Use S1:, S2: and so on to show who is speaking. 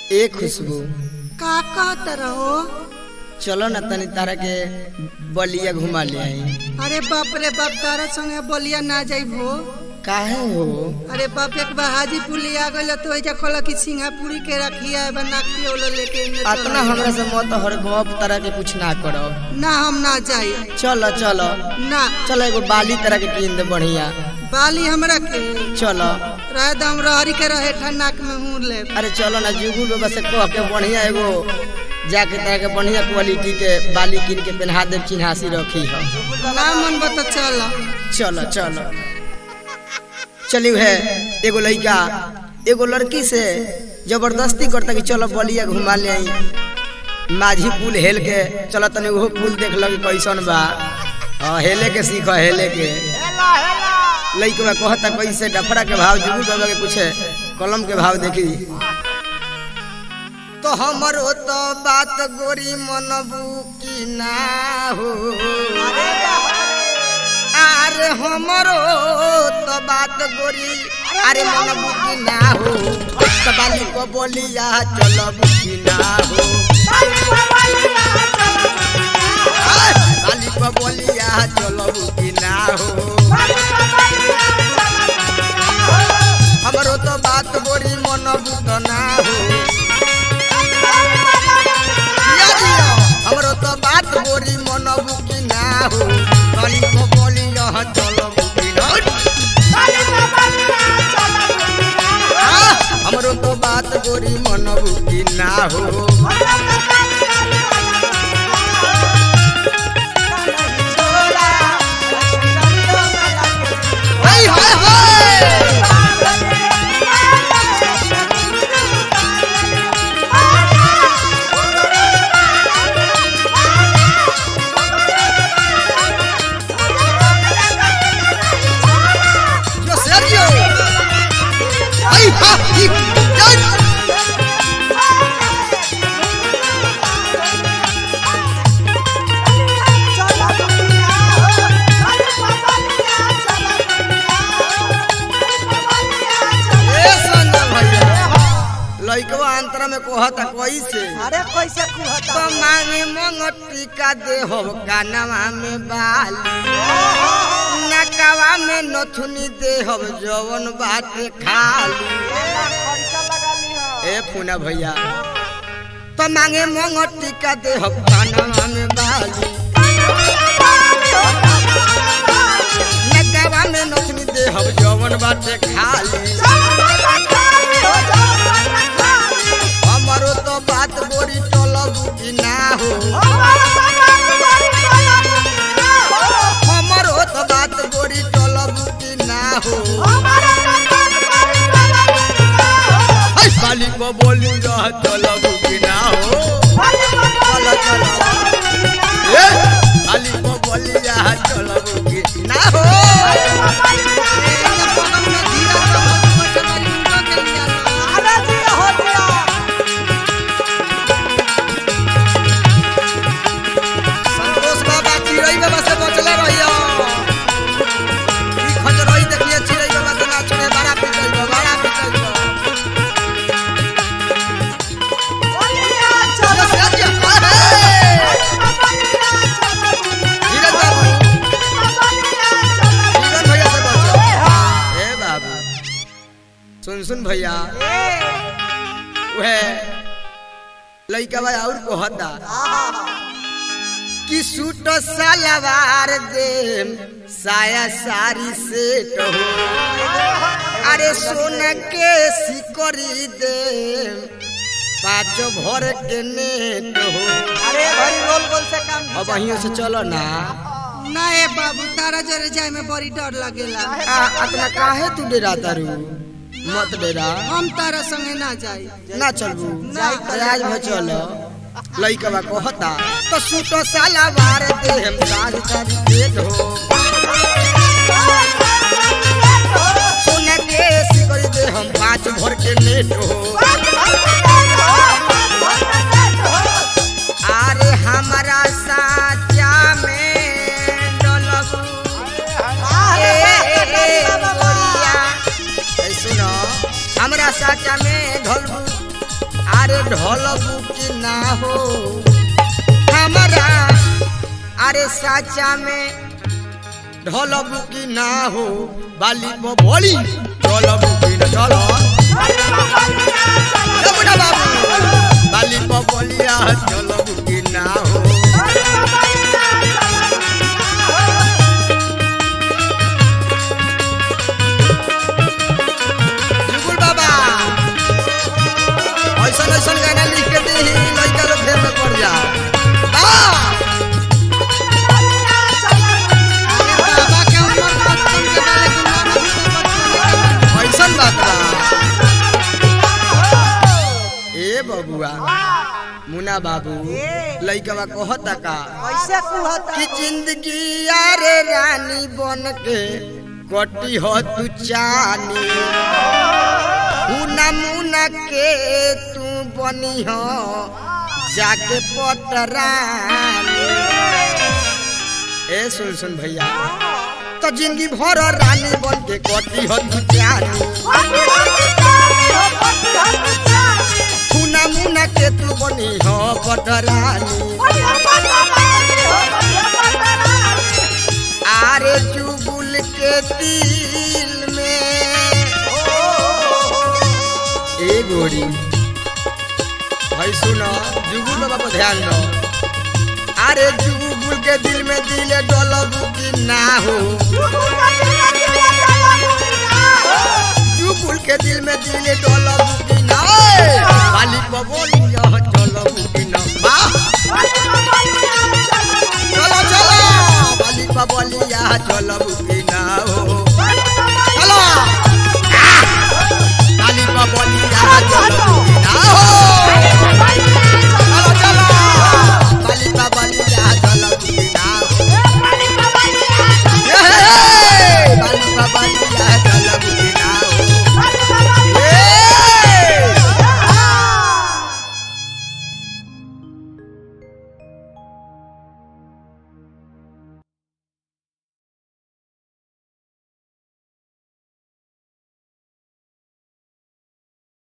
S1: ए खुशबू
S2: का कहत रहो
S1: चलो ना तनी तारा के बलिया घुमा ले आई
S2: अरे बाप रे बाप तारा संगे बोलिया ना जाइबो
S1: काहे हो
S2: अरे बाप एक बार हाजीपुर ले आ गइल तो एजा कहला कि सिंगापुरी के रखिया है बना के ओलो लेके इने चल
S1: अतना हमरा से मत हर गप तारा के कुछ ना करो
S2: ना हम ना जाई
S1: चलो चलो
S2: ना
S1: चलो एगो बाली तरह के कीन दे बढ़िया
S2: बाली हमरा के
S1: चलो
S2: रह दम रहरी के रहे ठन्नाक में हूं ले
S1: अरे चलो ना जुगुल बाबा से कह के बढ़िया एगो जाके तरह के बढ़िया क्वालिटी के बाली कीन के पहना दे चिन्हासी रखी हो
S2: ना मन बता चल
S1: चलो चलो चलियो है एगो लड़का एगो लड़की से जबरदस्ती करता कि चलो बलिया घुमा ले आई माझी पुल हेल के चलो तनी वो पुल देख लगे कैसन बा हाँ हेले के सीख हेले के लड़का कहता कैसे डफरा के भाव जुगुल बाबा के कुछ कलम के भाव देखी तो हमरो तो बात गोरी मनबू की ना हो अरे हमरो तो बात गोरी अरे मनबू की ना हो तो बाली को बोलिया चलबू की ना हो बाली को बोलिया चलबू की ना हो हमरो तो बात गोरी मनबू तो ना हो दिया दिया, हमरो तो बात गोरी मनबू की ना हो बाली को बोलिया चलबू की ना हो आ, हमरो तो बात गोरी मनबू की ना हो हाय हाय हाय Yo, Sergio. ¡Ay, ja! ¡Y! ¡Ya! ए संजय भैया लइकवा अंतरा में कहता कैसे
S2: अरे कैसे कुहता
S1: तो मांगे मंगटी का देहो कानवा में बाली नकवा में नथुनी देहो जवन बाटे खाली ए फूना भैया तो मांगे मंगटी का देहो कानवा में बाली नकवा में नथुनी देहो जवन बाटे खाली हमारो तो बात बोरी टलबू की ना हो हमारो तो बात बोरी टलबू की ना हो हाय बाली को बोलू रह टलबू की ना हो चलो चलो ए बाली को बोली रह टलबू की ना हो संतोष बाबा चिड़ै बाबा से बचले रहियो ई खजरई देखिए चिड़ै बाबा के नाच में बड़ा पिटै बा बड़ा पिटै बा चलो साथी धीरज बाबू धीरज भैया से बचो ए बाबू सुन सुन भैया वह लइका भाई और कहता कि सूट सलवार दे साया सारी सेट हो अरे सोन के सिकरी दे पाँच भर के नेट हो
S2: अरे घरी रोल गोल से काम
S1: अब अहियों से चलो ना
S2: ना ए बाबू तारा जरे जाए में बड़ी डर लगेला
S1: आ, अतना काहे तू डेरा तारू मत डेरा
S2: हम तारा संगे ना जाई
S1: ना चलबू
S2: ना।
S1: आज भर चलो लइकवा कहता तो सूट सलवार दे हम सारी सारी सेट हो सोना के सिकरी दे हम पाँच भर के नेट हो अरे हमारा साचा में डलबू ए, ए, ए, गोरिया। ए, सुनो हमरा साचा में ढलबू अरे ढोलबू की ना हो हमारा अरे साचा में ढोलबू की ना हो बाली को बोली ढोलबू की ना चलो ए बुढ़ा बाबू बाली को बोलिया ढोलबू की ना हो जुगुल बाबा ऐसन ऐसन गाना लिख के दी लड़का लोग फेर में पड़ जा वाह!
S2: बाबा के ऊपर बचपन के डाले गुलाब अभी तो बचपन के
S1: ऐसन बात बा ए बबुआ मुना बाबू लइकवा कहता का
S2: कैसे कुहता
S1: कि जिंदगी यारे रानी बन के कटी हो तू चानी मुना मुना के तू बनी हो जाके पटरानी ए सुन सुन भैया तो जिंदगी भर रानी बन के कटी हो तू चानी मुना मुना के तू बनी हो पटरानी आरे चुगुल के दिल में ए गोरी भाई सुनो जुगुल बाबा को ध्यान दो अरे जुगुल के दिल में दिल डोलब की ना हो जुगुल के दिल में दिल डोलब की ना ए, खाली पवन यह डोलब की ना वाह चलो चलो बाली बबलिया चलब